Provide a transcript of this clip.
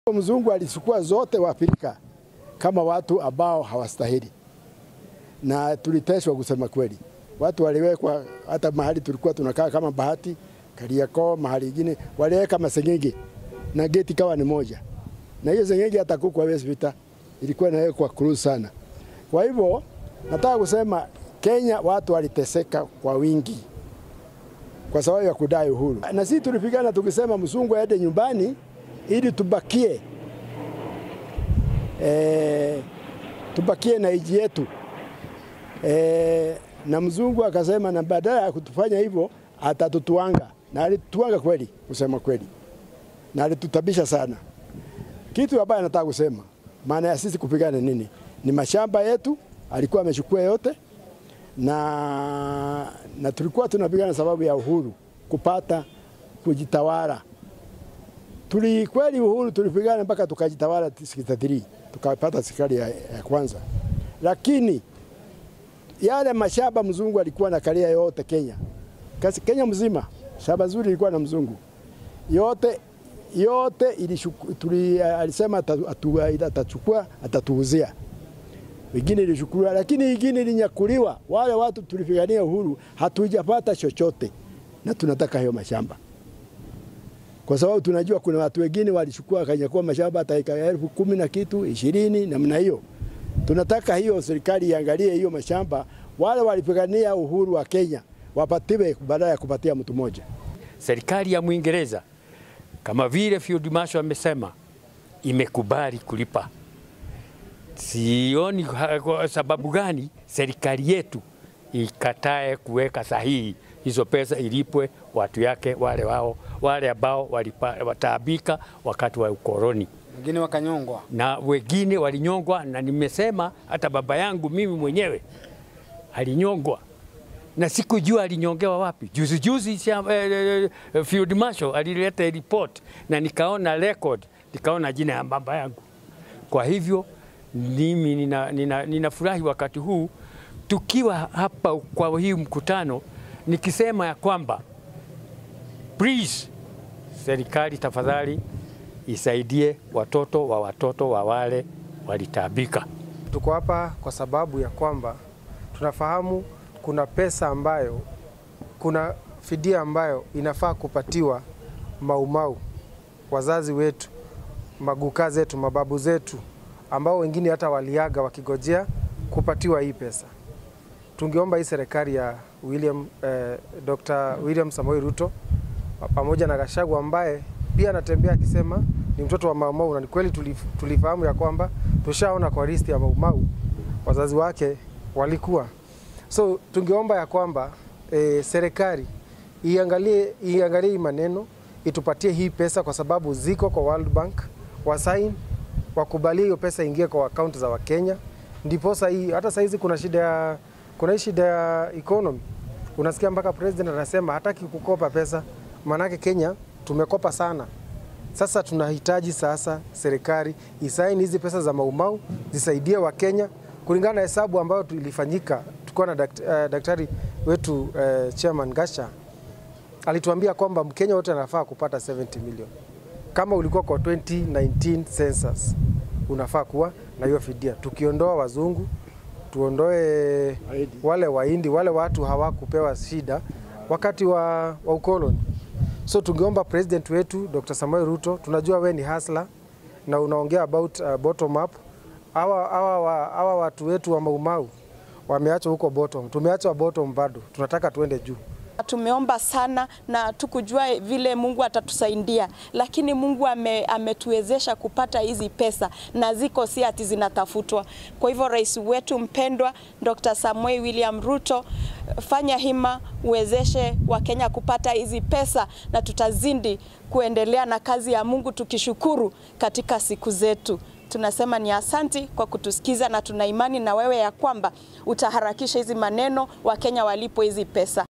Mzungu alichukua zote Waafrika kama watu ambao hawastahili, na tuliteswa kusema kweli. Watu waliwekwa hata mahali tulikuwa tunakaa kama Bahati, Kariakoo, mahali ingine waliweka masengenge na geti kawa ni moja, na hiyo sengenge hata kuku hawezi pita, ilikuwa inawekwa cruise sana. Kwa hivyo nataka kusema Kenya watu waliteseka kwa wingi kwa sababu ya kudai uhuru, na sisi tulipigana tukisema mzungu aende nyumbani ili tubakie e, tubakie na nchi yetu e, na mzungu akasema, na badala ya kutufanya hivyo atatutuanga, na alitutuanga kweli, kusema kweli, na alitutabisha sana. Kitu ambayo nataka kusema, maana ya sisi kupigana nini, ni mashamba yetu alikuwa amechukua yote na, na tulikuwa tunapigana sababu ya uhuru kupata kujitawala. Tuli kweli uhuru tulipigana mpaka tukajitawala 63 tukapata serikali ya, ya kwanza, lakini yale mashamba mzungu alikuwa na kalia yote Kenya, kasi Kenya mzima shamba zuri ilikuwa na mzungu yote yote ilishuku, tuli, alisema atachukua atatuuzia wengine ilichukuliwa, lakini wengine ilinyakuliwa. Wale watu tulipigania uhuru hatujapata chochote, na tunataka hiyo mashamba, kwa sababu tunajua kuna watu wengine walichukua wakanyakua mashamba hata eka elfu kumi na kitu ishirini namna hiyo. Tunataka hiyo serikali iangalie hiyo mashamba, wale walipigania uhuru wa Kenya wapatiwe badala ya kupatia mtu mmoja. Serikali ya Mwingereza kama vile Field Marshal amesema imekubali kulipa Sioni kwa sababu gani serikali yetu ikatae kuweka sahihi hizo pesa ilipwe watu yake wale wao wale ambao wataabika wakati wa ukoloni, wengine wakanyongwa na wengine walinyongwa, na nimesema hata baba yangu mimi mwenyewe alinyongwa na sikujua alinyongewa wapi. Juzi juzi eh, Field Marshal alileta report na nikaona record, nikaona jina ya baba yangu. Kwa hivyo mimi ninafurahi nina, nina wakati huu tukiwa hapa kwa hii mkutano nikisema ya kwamba please, serikali tafadhali isaidie watoto wa watoto wa wale walitabika. Tuko hapa kwa sababu ya kwamba tunafahamu kuna pesa ambayo, kuna fidia ambayo inafaa kupatiwa Maumau, wazazi wetu, maguka zetu, mababu zetu ambao wengine hata waliaga wakigojea kupatiwa hii pesa. Tungeomba hii serikali ya William, eh, Dr. William Samoei Ruto pamoja na Gachagua ambaye pia anatembea akisema ni mtoto wa Maumau, na ni kweli tulif, tulifahamu ya kwamba tushaona kwa listi ya Maumau wazazi wake walikuwa. So tungeomba ya kwamba eh, serikali iangalie iangalie hii maneno itupatie hii pesa kwa sababu ziko kwa World Bank wasaini wakubalie hiyo pesa ingie kwa akaunti za Wakenya, ndipo hii hata saizi kuna shida ya kuna hii shida ya economy. Unasikia mpaka president anasema hataki kukopa pesa, maanake Kenya tumekopa sana. Sasa tunahitaji sasa serikali isaini hizi pesa za Maumau zisaidie Wakenya kulingana na hesabu ambayo ilifanyika. Tulikuwa na dakt, uh, daktari wetu uh, chairman Gasha alituambia kwamba Mkenya wote anafaa kupata 70 milioni kama ulikuwa kwa 2019 census unafaa kuwa na hiyo fidia. Tukiondoa wazungu, tuondoe wale Wahindi, wale watu hawakupewa shida wakati wa, wa ukoloni. So tungeomba president wetu Dr. Samuel Ruto, tunajua we ni hasla na unaongea about uh, bottom up. Hawa hawa hawa watu wetu wa Maumau wameachwa huko bottom, tumeachwa bottom bado, tunataka tuende juu. Tumeomba sana na tukujua vile Mungu atatusaidia, lakini Mungu ame, ametuwezesha kupata hizi pesa na ziko si ati zinatafutwa. Kwa hivyo rais wetu mpendwa Dr. Samuel William Ruto, fanya hima uwezeshe Wakenya kupata hizi pesa, na tutazidi kuendelea na kazi ya Mungu tukishukuru katika siku zetu. Tunasema ni asanti kwa kutusikiza na tuna imani na wewe ya kwamba utaharakisha hizi maneno, Wakenya walipo hizi pesa.